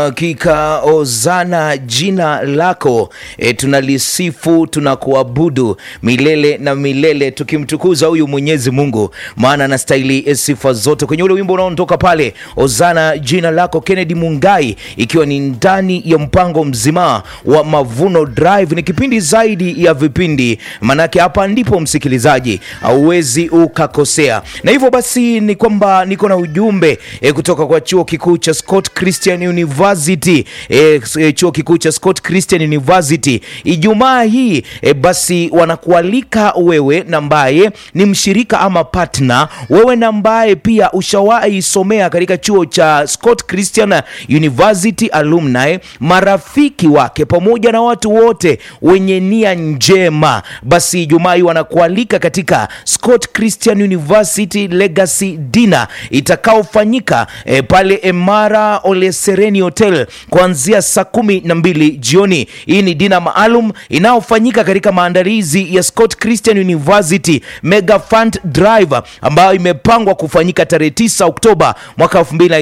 Hakika ozana jina lako e, tunalisifu tunakuabudu milele na milele, tukimtukuza huyu Mwenyezi Mungu, maana anastahili e, sifa zote. Kwenye ule wimbo unaondoka pale, ozana jina lako, Kennedy Mungai, ikiwa ni ndani ya mpango mzima wa Mavuno Drive. Ni kipindi zaidi ya vipindi, manake hapa ndipo msikilizaji hauwezi ukakosea, na hivyo basi ni kwamba niko na ujumbe e, kutoka kwa chuo kikuu cha Scott Christian University e, e, chuo kikuu cha Scott Christian University Ijumaa hii e, basi wanakualika wewe na ambaye ni mshirika ama partner, wewe na ambaye pia ushawahi somea katika chuo cha Scott Christian University alumni, marafiki wake pamoja na watu wote wenye nia njema, basi Ijumaa hii wanakualika katika Scott Christian University Legacy Dinner itakaofanyika e, pale Emara Ole Sereni Hotel kuanzia saa kumi na mbili jioni. Hii ni dina maalum inayofanyika katika maandalizi ya Scott Christian University Mega Fund Drive ambayo imepangwa kufanyika tarehe 9 Oktoba mwaka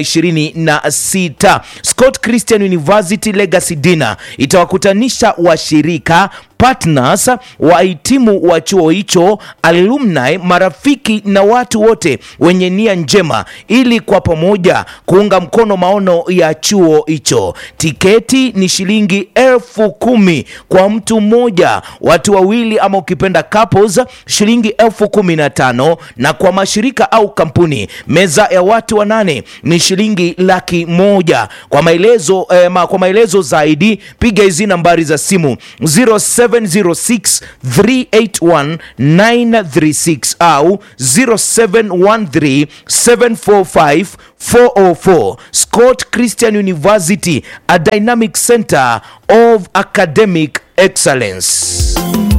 2026. Scott Christian University Legacy Dinner itawakutanisha washirika partners wahitimu wa chuo hicho, alumni, marafiki na watu wote wenye nia njema, ili kwa pamoja kuunga mkono maono ya chuo hicho. Tiketi ni shilingi elfu kumi kwa mtu mmoja, watu wawili ama ukipenda couples shilingi elfu kumi na tano na kwa mashirika au kampuni meza ya watu wanane ni shilingi laki moja. Kwa maelezo eh, ma, kwa maelezo zaidi piga hizi nambari za simu 07 0706 381 936 au 0713 745 404. Scott Christian University, a dynamic center of academic excellence.